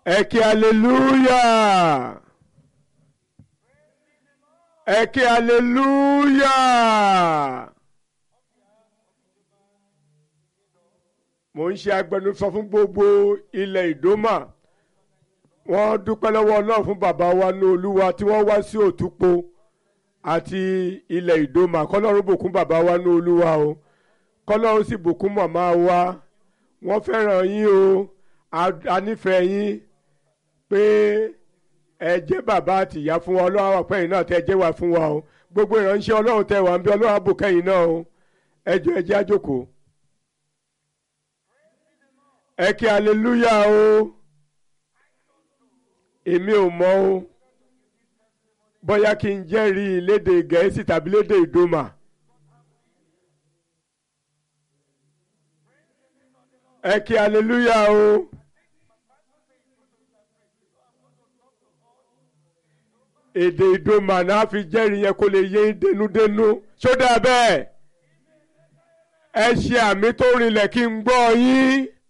ẹ kí hallelujah ẹ kí hallelujah. mo ń ṣe agbẹnusọ fún gbogbo ilẹ̀ ìdómà wọ́n dúpẹ́ lọ́wọ́ ọlọ́run fún bàbá wa ní olúwa tí wọ́n wá sí òtúpo àti ilẹ̀ ìdómà kọ́lọ́run bùkún bàbá wa ní olúwa o kọ́lọ́run sì bùkún màmá wa wọ́n fẹ́ràn yín o a nífẹ̀ẹ́ yín pé ẹ jẹ́ bàbá àtìyá fún wa ọlọ́run àwọn àpẹ́yìn náà tẹ́ jẹ́ wá fún wa o gbogbo ìránṣẹ́ ọlọ́run tẹ́ wà ń bí ọlọ́run àbùkẹ́yìn náà o ẹ jọ̀ọ́ ẹ jẹ́ á jókòó ẹ kí aleluya o èmi ò mọ̀ o bóyá kí n jẹ́rìí lédè gẹ̀ẹ́sì tàbí lédè ìdòmà ẹ kí aleluya o èdè ìdòmà náà fi jẹ́rìí yẹn kó lè yé dénúdénú ṣó dáa bẹ́ẹ̀ ẹ ṣe àmì tó rinlẹ̀ kí n gbọ́ yín.